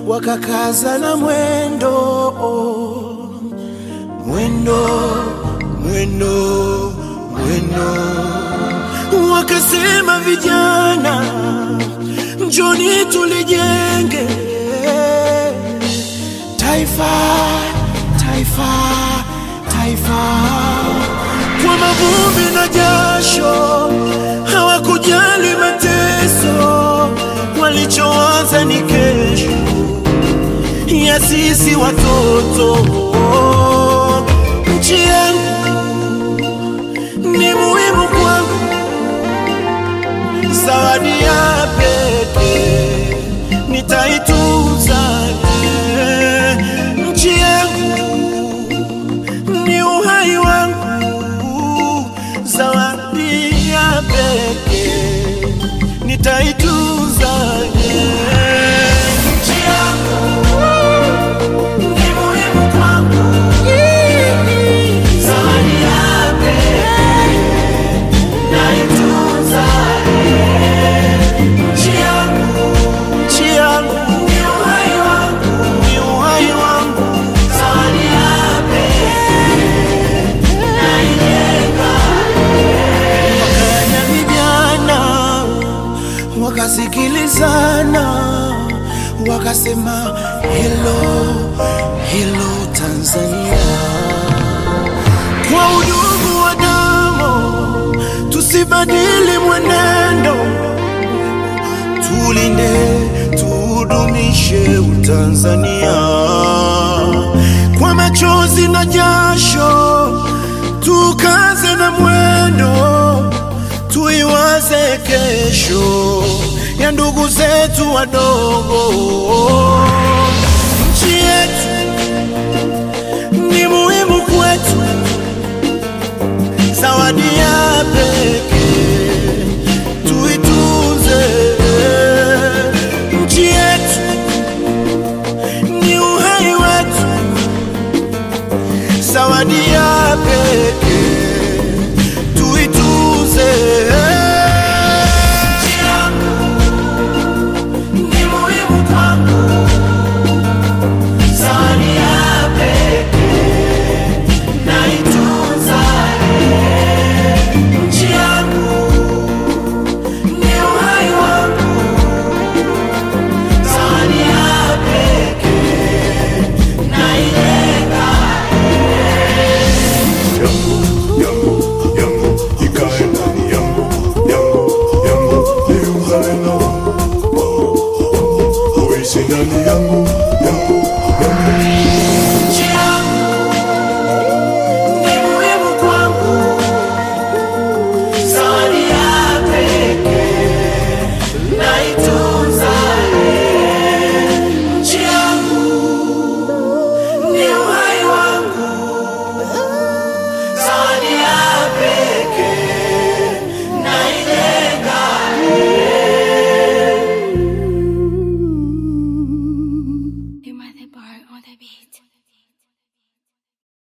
wakakaza na mwendo mwendo mwendo mwendo, wakasema vijana, njoni tulijenge taifa taifa taifa kwa mavumbi na jasho, hawakujali mateso, walichowaza ni kesho ya sisi watoto. Nchi yangu ni muhimu kwangu, zawadi ya pekee nitaitunza. Nchi yangu ni uhai wangu, zawadi ya pekee nitaitunza. Nchi yangu ni muhimu kwangu, zawadi ya pekee nitaitunza. Nchi yangu, nchi yangu ni uhai wangu, ni uhai wangu, zawadi ya pekee naijenga. Wakanya vijana wakasikilizana, wakasema hello, hello Tanzania, kwa udugu wa damu tusibadili mwenendo, tulinde tudumishe Utanzania kwa machozi na jasho, tukaze na mwendo, tuiwaze kesho ya ndugu zetu wadogo. Nchi yetu ni muhimu kwetu, zawadi ya pekee tuitunze. Nchi yetu ni uhai wetu, zawadi ya pekee